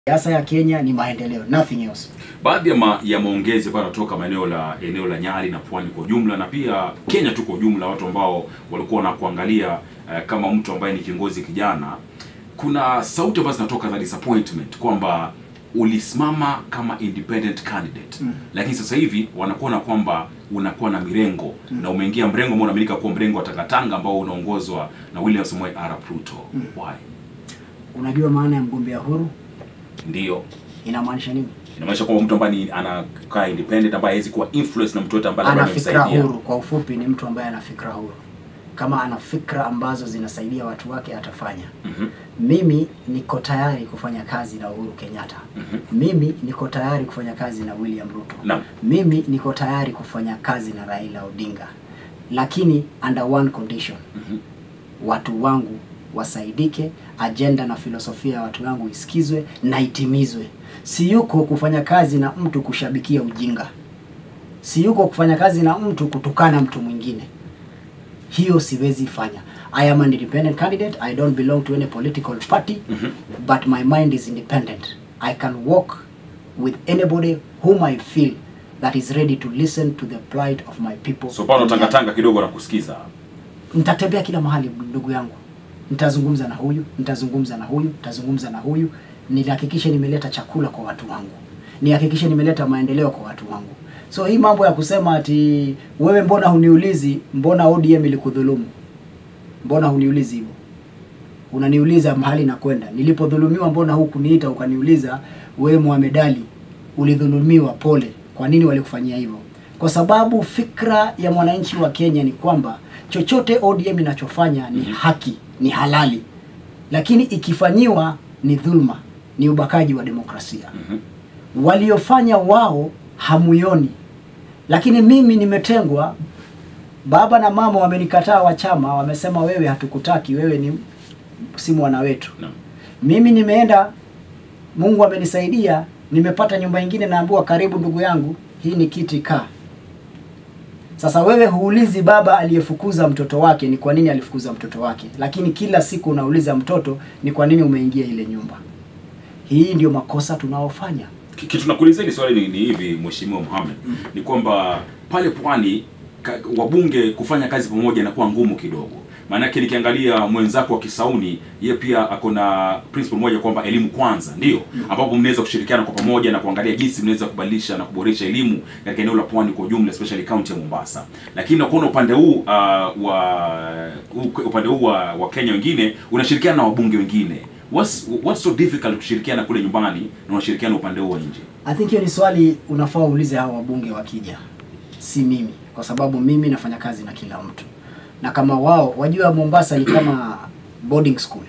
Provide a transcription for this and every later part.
Siasa ya Kenya ni maendeleo, nothing else. Baadhi ya, ma, ya maongezi ambayo yanatoka maeneo la eneo la Nyali na Pwani kwa ujumla na pia Kenya tu kwa ujumla, watu ambao walikuwa wanakuangalia eh, kama mtu ambaye ni kiongozi kijana, kuna sauti ambazo zinatoka za disappointment kwamba ulisimama kama independent candidate Mm. lakini sasa hivi wanakuona kwamba unakuwa na mirengo na umeingia mrengo ambao unaaminika kuwa mrengo wa Takatanga ambao unaongozwa na William Samoei Arap Ruto. Why? Unajua maana ya mgombea huru Ndio inamaanisha nini? inamaanisha kwamba mtu ambaye ni- anakaa independent ambaye hawezi kuwa influence na mtu yote ambaye labda Ana fikra amemsaidia. huru, kwa ufupi ni mtu ambaye ana fikra huru. Kama ana fikra ambazo zinasaidia watu wake atafanya. Mhm, Mimi niko tayari kufanya kazi na Uhuru Kenyatta. mhm. Mimi niko tayari kufanya kazi na William Ruto. Naam. Mimi niko tayari kufanya kazi na Raila Odinga, lakini under one condition, Mhm. watu wangu wasaidike, ajenda na filosofia ya watu wangu isikizwe na itimizwe. Si yuko kufanya kazi na mtu kushabikia ujinga, si yuko kufanya kazi na mtu kutukana mtu mwingine. Hiyo siwezi fanya. I am an independent candidate. I don't belong to any political party, Mhm. but my mind is independent. I can walk with anybody whom I feel that is ready to listen to the plight of my people. So pano tangatanga kidogo na kusikiza. Nitatembea kila mahali ndugu yangu, nitazungumza na huyu, nitazungumza na huyu, nitazungumza na huyu, nihakikishe nimeleta chakula kwa watu wangu, nihakikishe nimeleta maendeleo kwa watu wangu. So hii mambo ya kusema ati wewe, mbona huniulizi, mbona ODM ilikudhulumu, mbona huniulizi hivyo? Unaniuliza mahali nakwenda, nilipodhulumiwa, mbona hukuniita ukaniuliza, wewe Mohamed Ali ulidhulumiwa, pole, kwa nini walikufanyia hivyo? Kwa sababu fikra ya mwananchi wa Kenya ni kwamba chochote ODM inachofanya ni Mhm. haki, ni halali, lakini ikifanyiwa ni dhulma, ni ubakaji wa demokrasia. Mhm. Waliofanya wao hamuyoni, lakini mimi nimetengwa. Baba na mama wamenikataa wa chama, wamesema wewe hatukutaki, wewe ni si mwana wetu. Naam. Mimi nimeenda, Mungu amenisaidia, nimepata nyumba ingine, naambiwa karibu ndugu yangu, hii ni kiti kaa. Sasa wewe huulizi baba aliyefukuza mtoto wake ni kwa nini alifukuza mtoto wake, lakini kila siku unauliza mtoto ni kwa nini umeingia ile nyumba. Hii ndio makosa tunaofanya. Ki- Kitu nakuuliza hili swali ni, ni hivi Mheshimiwa Mohamed, ni kwamba pale pwani ka, wabunge kufanya kazi pamoja inakuwa ngumu kidogo. Maanake nikiangalia mwenzako wa Kisauni, ye pia ako na principle moja kwamba elimu kwanza, ndio ambapo mnaweza kushirikiana kwa pamoja na kuangalia jinsi mnaweza kubadilisha na kuboresha elimu katika eneo la pwani kwa ujumla, especially county ya Mombasa. Lakini nakuona upande huu uh, wa u- upande huu wa, wa Kenya wengine unashirikiana na wabunge wengine. What's, what's so difficult kushirikiana kule nyumbani na unashirikiana upande huu wa nje? I think hiyo ni swali unafaa uulize hao wabunge wakija, si mimi, kwa sababu mimi nafanya kazi na kila mtu, na kama wao wajua, Mombasa ni kama boarding school.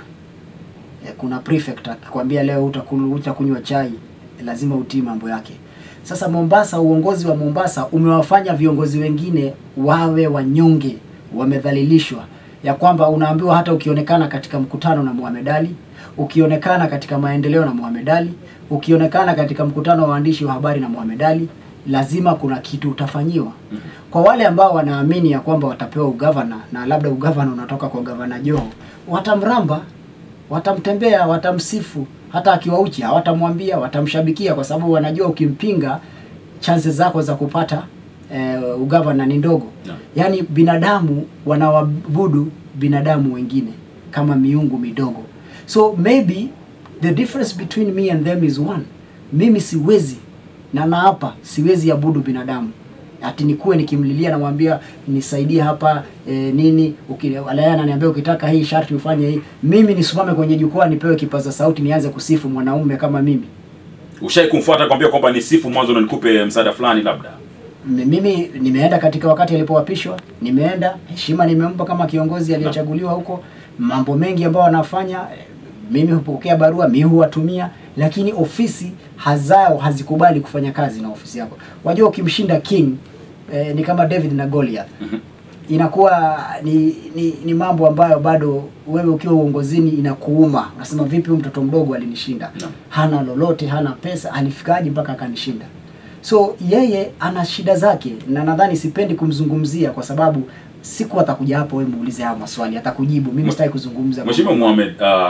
Eh, Kuna prefect akikwambia leo utakulu- utakunywa chai, lazima utii mambo yake. Sasa Mombasa, uongozi wa Mombasa umewafanya viongozi wengine wawe wanyonge, wamedhalilishwa, ya kwamba unaambiwa hata ukionekana katika mkutano na Mohamed Ali, ukionekana katika maendeleo na Mohamed Ali, ukionekana katika mkutano wa waandishi wa habari na Mohamed Ali, lazima kuna kitu utafanyiwa. Kwa wale ambao wanaamini ya kwamba watapewa ugavana na labda ugavana unatoka kwa gavana Joho, watamramba, watamtembea, watamsifu, hata akiwa uchi hawatamwambia, watamshabikia, kwa sababu wanajua ukimpinga chances zako za kupata eh, ugavana ni ndogo. Naam. Yaani binadamu wanawabudu binadamu wengine kama miungu midogo. So maybe the difference between me and them is one. Mimi siwezi na naapa siwezi abudu binadamu ati nikuwe nikimlilia namwambia nisaidie hapa e, nini uki- alaya ananiambia ukitaka hii sharti ufanye hii mimi nisimame kwenye jukwaa nipewe kipaza sauti nianze kusifu mwanaume kama mimi Ushai kumfuata kwambia kwamba ni sifu mwanzo na nikupe msaada fulani labda? M- mimi nimeenda katika wakati alipoapishwa, nimeenda heshima nimempa kama kiongozi aliyechaguliwa huko. Mambo mengi ambayo wanafanya eh, mimi hupokea barua, mimi huwatumia, lakini ofisi hazao hazikubali kufanya kazi na ofisi yako. Wajua, ukimshinda king eh, ni kama David na Goliath Mhm. inakuwa ni, ni, ni mambo ambayo bado wewe ukiwa uongozini inakuuma. Unasema vipi, huyu mtoto mdogo alinishinda, Naam. hana lolote, hana pesa, alifikaje mpaka akanishinda? So yeye ana shida zake, na nadhani sipendi kumzungumzia kwa sababu siku atakuja hapo, wewe muulize haya maswali, atakujibu. Mimi sitaki kuzungumza Mheshimiwa Mohamed, uh, ile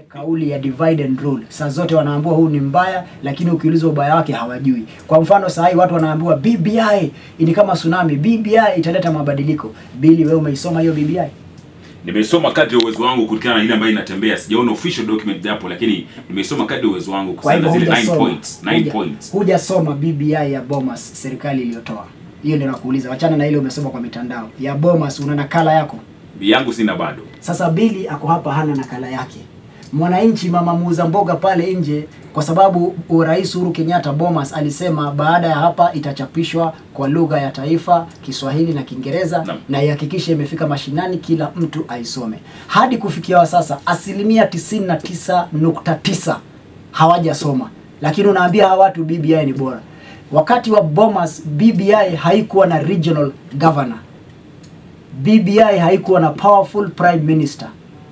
kauli ya divide and rule. Saa zote wanaambiwa huu ni mbaya, lakini ukiulizwa ubaya wake hawajui. Kwa mfano saa hii watu wanaambiwa BBI ni kama tsunami, BBI italeta mabadiliko. Bili, wewe umeisoma hiyo BBI? Nimesoma kadri ya uwezo wangu kulingana na ile ambayo inatembea. Sijaona official document hapo, lakini nimesoma kadri ya uwezo wangu Kwa hivyo kusema zile 9 hujasoma, points, 9 huja- points. hujasoma BBI ya Bomas serikali iliyotoa hiyo, ndio nakuuliza. Wachana na ile umesoma kwa mitandao ya Bomas, una nakala yako? Yangu sina bado. Sasa Bili ako hapa hana nakala yake. Mwananchi mama muuza mboga pale nje, kwa sababu Rais Uhuru Kenyatta Bomas alisema baada ya hapa itachapishwa kwa lugha ya taifa Kiswahili na Kiingereza Naam. na ihakikishe imefika mashinani, kila mtu aisome. Hadi kufikia wa sasa asilimia 99.9 hawajasoma, lakini unaambia hawa watu BBI ni bora. Wakati wa Bomas BBI haikuwa na regional governor. BBI haikuwa na powerful prime minister.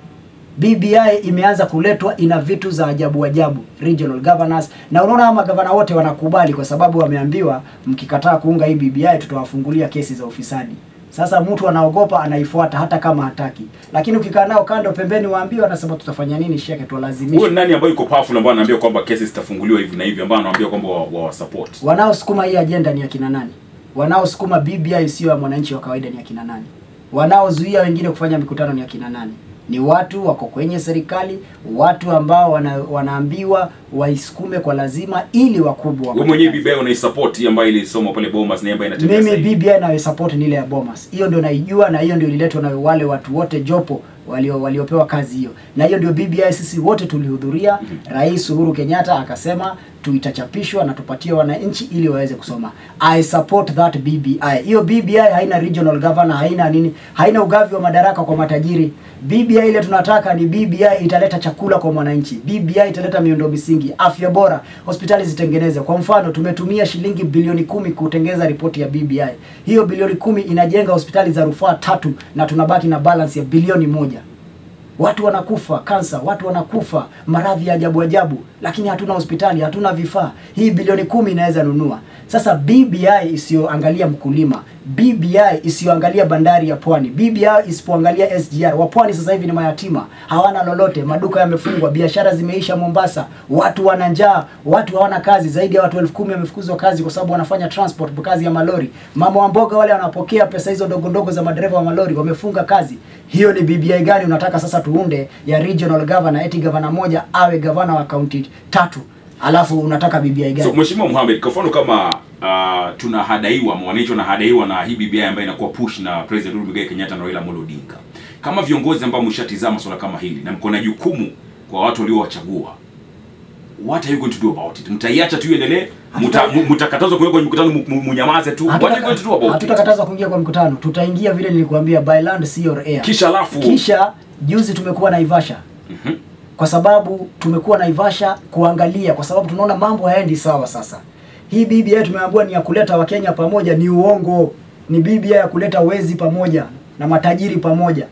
BBI imeanza kuletwa ina vitu za ajabu ajabu, regional governors, na unaona hawa magavana wote wanakubali kwa sababu wameambiwa mkikataa kuunga hii BBI tutawafungulia kesi za ufisadi. Sasa mtu anaogopa anaifuata hata kama hataki, lakini ukikaa nao kando pembeni, waambie wanasema tutafanya nini, sheke Huyo tuwalazimisha. ni nani ambayo yuko powerful ambayo anaambia kwamba kesi zitafunguliwa hivi na hivi ambayo anaambia kwamba wa, wa support. Wanaosukuma hii ajenda ni akina nani? Wanaosukuma BBI sio ya mwananchi wa kawaida ni akina nani? Wanaozuia wengine kufanya mikutano ni akina nani? Ni watu wako kwenye serikali, watu ambao wana, wanaambiwa waisukume kwa lazima ili wakubwa Wewe mwenyewe BBI unaisupport hii ambayo ilisoma pale Bomas na ambayo inatembea mimi sasa hivi. BBI nayo support ni ile ya Bomas. Hiyo ndio naijua na hiyo ndio ililetwa na wale watu wote jopo walio waliopewa kazi hiyo. Na hiyo ndio BBI sisi wote tulihudhuria. Rais Uhuru Kenyatta akasema tu itachapishwa na tupatie wananchi ili waweze kusoma. I support that BBI. Hiyo BBI haina regional governor, haina nini, haina ugavi wa madaraka kwa matajiri. BBI ile tunataka ni BBI italeta chakula kwa mwananchi. BBI italeta miundo misingi, afya bora, hospitali zitengeneze. Kwa mfano, tumetumia shilingi bilioni kumi kutengeza ripoti ya BBI. Hiyo bilioni kumi inajenga hospitali za rufaa tatu na tunabaki na balance ya bilioni moja. Watu wanakufa kansa, watu wanakufa maradhi ya ajabu ajabu, lakini hatuna hospitali, hatuna vifaa. Hii bilioni kumi inaweza nunua. Sasa BBI isiyoangalia mkulima, BBI isiyoangalia bandari ya Pwani, BBI isipoangalia SGR. Wa Pwani sasa hivi ni mayatima, hawana lolote, maduka yamefungwa, biashara zimeisha Mombasa, watu wana njaa, watu hawana kazi. Zaidi ya watu elfu kumi wamefukuzwa kazi kwa sababu wanafanya transport, kazi ya malori. Mama wa mboga wale wanapokea pesa hizo ndogo ndogo za madereva wa malori wamefunga kazi. Hiyo ni BBI gani unataka sasa tuunde ya regional governor, eti gavana moja awe gavana wa kaunti tatu, alafu unataka BBI gani? So Mheshimiwa Mohamed, kwa mfano kama uh, tunahadaiwa wananchi wanahadaiwa na hii BBI ambayo inakuwa push na President Uhuru Muigai Kenyatta na Raila Amolo Odinga. Kama viongozi ambao mshatizama swala kama hili na mko na jukumu kwa watu waliowachagua. What are you going to do about it? Mtaiacha tu iendelee? Mta- mu- Mtakatazwa kuingia kwenye mkutano mu- mu- munyamaze tu? What are you going to do about it? hatutakatazwa kuingia kwa mkutano, tutaingia vile nilikuambia, by land sea or air. Kisha alafu Kisha juzi tumekuwa Naivasha Mhm. kwa sababu tumekuwa Naivasha kuangalia, kwa sababu tunaona mambo hayaendi sawa. Sasa hii BBI tumeambiwa ni ya kuleta Wakenya pamoja, ni uongo. Ni BBI ya kuleta wezi pamoja na matajiri pamoja.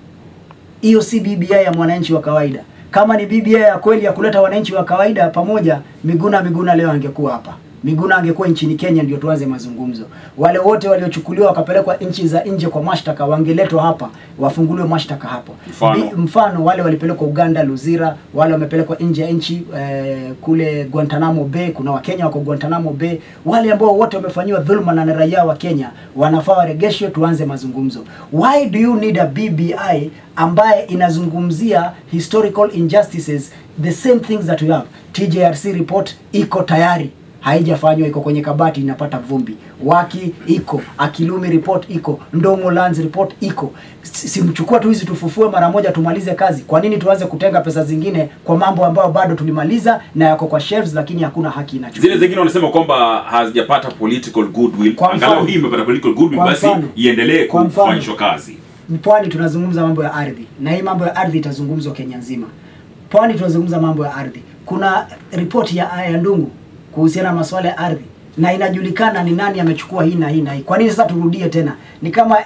Hiyo si BBI ya mwananchi wa kawaida. Kama ni BBI ya kweli ya kuleta wananchi wa kawaida pamoja, Miguna Miguna leo angekuwa hapa. Miguna angekuwa nchini Kenya ndio tuanze mazungumzo. Wale wote waliochukuliwa wakapelekwa nchi za nje kwa mashtaka wangeletwa hapa, wafunguliwe mashtaka hapo. Mfano? Bi- mfano wale walipelekwa Uganda Luzira, wale wamepelekwa nje ya nchi eh, kule Guantanamo Bay. Kuna Wakenya wako Guantanamo Bay, wale ambao wote wamefanyiwa dhulma na raia wa Kenya wanafaa waregeshwe, tuanze mazungumzo. Why do you need a BBI ambaye inazungumzia historical injustices, the same things that we have. TJRC report iko tayari haijafanywa iko kwenye kabati inapata vumbi. Waki iko, Akilumi report iko, Ndongo Lands report iko. Si- Simchukua tu hizi tufufue mara moja tumalize kazi. Kwa nini tuanze kutenga pesa zingine kwa mambo ambayo bado tulimaliza na yako kwa shelves, lakini hakuna haki inachukua. zile zingine wanasema kwamba hazijapata political goodwill. Kwa mfano- Angalau hii imepata political goodwill, Kwa basi mfano- iendelee kwa mfano- kufanyishwa kazi. Pwani tunazungumza mambo ya ardhi, na hii mambo ya ardhi itazungumzwa Kenya nzima. Pwani tunazungumza mambo ya ardhi. Kuna ripoti ya ya Ndungu kuhusiana na masuala ya ardhi, na inajulikana ni nani amechukua hii na hii na hii. Kwa nini sasa turudie tena? Ni kama eh,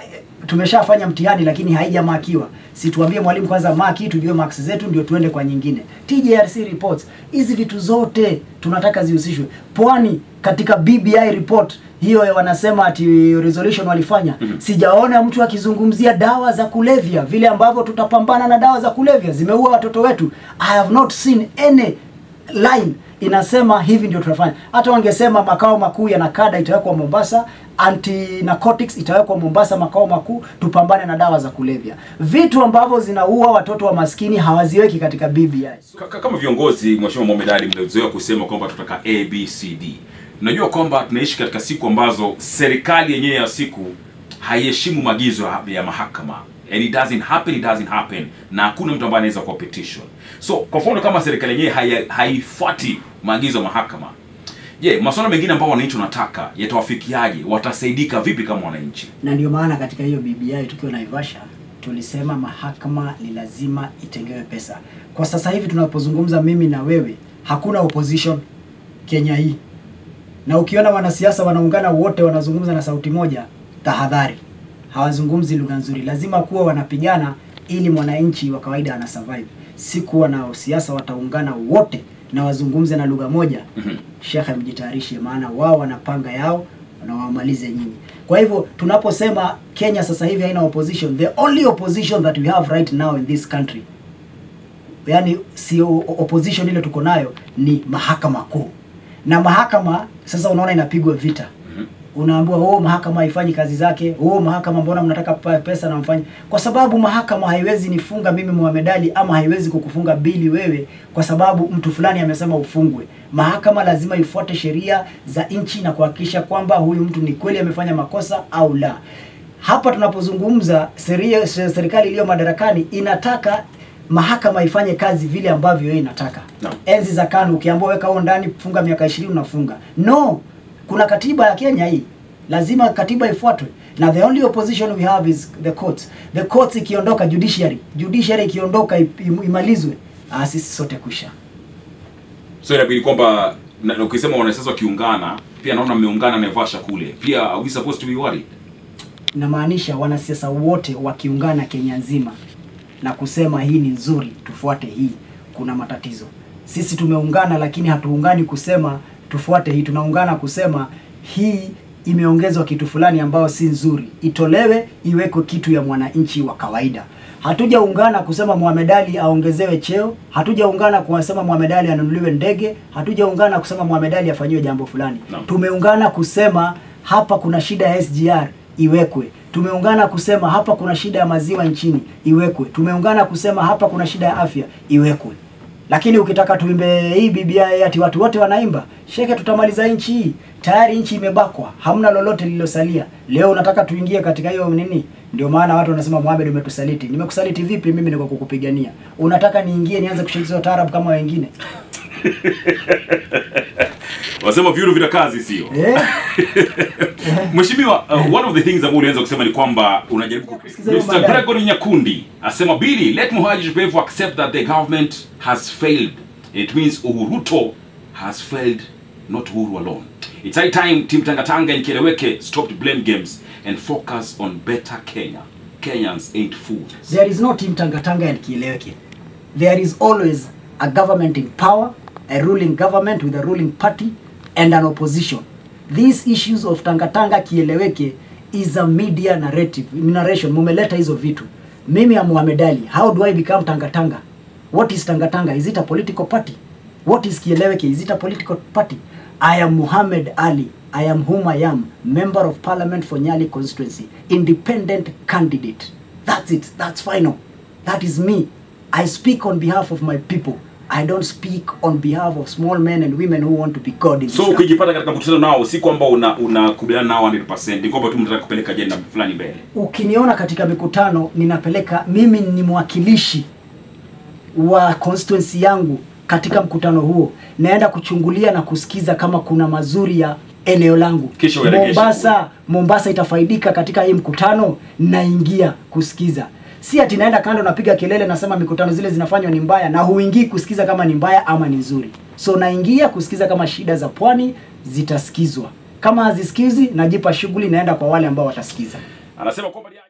tumeshafanya mtihani lakini haijamakiwa situambie mwalimu kwanza maki tujue marks zetu ndio tuende kwa nyingine TJRC reports hizi vitu zote tunataka zihusishwe pwani katika BBI report hiyo wanasema ati resolution walifanya sijaona mtu akizungumzia dawa za kulevya vile ambavyo tutapambana na dawa za kulevya zimeua watoto wetu i have not seen any line inasema hivi ndio tunafanya. Hata wangesema makao makuu ya nakada itawekwa Mombasa, anti narcotics itawekwa Mombasa makao makuu, tupambane na dawa za kulevya. Vitu ambavyo zinaua watoto wa maskini hawaziweki katika BBI. Ka- kama viongozi mheshimiwa Mohamed Ali mnazoea kusema kwamba tutaka abcd unajua kwamba tunaishi katika siku ambazo serikali yenyewe ya siku haiheshimu maagizo ya- ya mahakama and it doesn't happen it doesn't happen na hakuna mtu ambaye anaweza kuwa petition so kwa mfano kama serikali yenyewe haya- haifuati maagizo ya mahakama je masuala mengine ambayo wananchi wanataka yatawafikiaje watasaidika vipi kama wananchi Na ndio maana katika hiyo BBI tukiwa Naivasha tulisema mahakama ni lazima itengewe pesa. Kwa sasa hivi tunapozungumza mimi na wewe, hakuna opposition Kenya hii, na ukiona wanasiasa wanaungana wote wanazungumza na sauti moja, tahadhari, hawazungumzi lugha nzuri. Lazima kuwa wanapigana ili mwananchi wa kawaida ana survive, si kuwa na siasa wataungana wote na wazungumze na lugha moja. Mhm. Shekhe, mjitayarishe, maana wao wanapanga yao na wamalize nyinyi. Kwa hivyo tunaposema Kenya sasa hivi haina opposition, the only opposition that we have right now in this country, yani sio opposition ile tuko nayo ni mahakama kuu, na mahakama sasa unaona inapigwa vita unaambiwa oh, mahakama haifanyi kazi zake. Oh, mahakama mbona mnataka pa- pesa na mfanye? Kwa sababu mahakama haiwezi nifunga mimi Mohamed Ali ama haiwezi kukufunga bili wewe kwa sababu mtu fulani amesema ufungwe. Mahakama lazima ifuate sheria za nchi na kuhakikisha kwamba huyu mtu ni kweli amefanya makosa au la. Hapa tunapozungumza seria, serikali iliyo madarakani inataka mahakama ifanye kazi vile ambavyo yeye inataka. Naam. Enzi za KANU ukiambiwa weka huo ndani funga miaka 20 unafunga. No, kuna katiba ya Kenya hii, lazima katiba ifuatwe, na the only opposition we have is the courts. The courts ikiondoka, judiciary judiciary ikiondoka, ip- im- imalizwe, ah, sisi sote kusha. so inabidi kwamba na- na ukisema wanasiasa wakiungana pia naona mmeungana Naivasha kule pia are we supposed to be worried Inamaanisha wanasiasa wote wakiungana Kenya nzima na kusema hii ni nzuri, tufuate hii, kuna matatizo. Sisi tumeungana, lakini hatuungani kusema tufuate hii, tunaungana kusema hii imeongezwa kitu fulani ambayo si nzuri, itolewe iwekwe kitu ya mwananchi wa kawaida. Hatujaungana kusema Mohamed Ali aongezewe cheo, hatujaungana kusema Mohamed Ali anunuliwe ndege, hatujaungana kusema Mohamed Ali afanyiwe jambo fulani. Naam. Tumeungana kusema hapa kuna shida ya SGR iwekwe. Tumeungana kusema hapa kuna shida ya maziwa nchini iwekwe. Tumeungana kusema hapa kuna shida ya afya iwekwe. Lakini ukitaka tuimbe hii BBI ati watu wote wanaimba, sheke, tutamaliza nchi hii. Tayari nchi imebakwa, hamna lolote lililosalia. Leo unataka tuingie katika hiyo nini? Ndio maana watu wanasema Mohamed, umetusaliti. Nimekusaliti vipi? Mimi niko kukupigania. Unataka niingie nianze kushirikisha taarab kama wengine? wasema vyuru vina kazi sio Eh? Mheshimiwa, uh, one of the things ambao ulianza kusema ni kwamba unajaribu ku- Sikiza hiyo Mr. madai. Gregory Nyakundi asema Billy, let Muhaji Jopevu accept that the government has failed. It means Uhuru Ruto has failed, not Uhuru alone. It's high time Team Tangatanga and Keleweke stopped blame games and focus on better Kenya. Kenyans ain't fools. There is no team Tangatanga and Kieleweke. There is always a government in power, a ruling government with a ruling party, and an opposition. These issues of Tangatanga Kieleweke is a media narrative, narration. Mumeleta hizo vitu. Mimi am Mohamed Ali. How do I become Tangatanga? What is Tangatanga? Is it a political party? What is Kieleweke? Is it a political party? I am Muhammad Ali. I am whom I am, member of parliament for Nyali constituency, independent candidate. That's it. That's final. That is me. I speak on behalf of my people. I don't speak on behalf of small men and women who want to be God in So this country. ukijipata katika mkutano nao si kwamba una unakubaliana nao 100%, ni kwamba tu mnataka kupeleka ajenda fulani mbele. Ukiniona katika mikutano ninapeleka, mimi ni mwakilishi wa constituency yangu katika mkutano huo, naenda kuchungulia na kusikiza kama kuna mazuri ya eneo langu. Kisha uyaregeshe Mombasa, Mombasa itafaidika katika hii mkutano, naingia kusikiza. Si ati naenda kando napiga kelele nasema mikutano zile zinafanywa ni mbaya, na huingii kusikiza kama ni mbaya ama ni nzuri. So naingia kusikiza kama shida za pwani zitasikizwa. Kama hazisikizi, najipa shughuli, naenda kwa wale ambao watasikiza. Anasema kwamba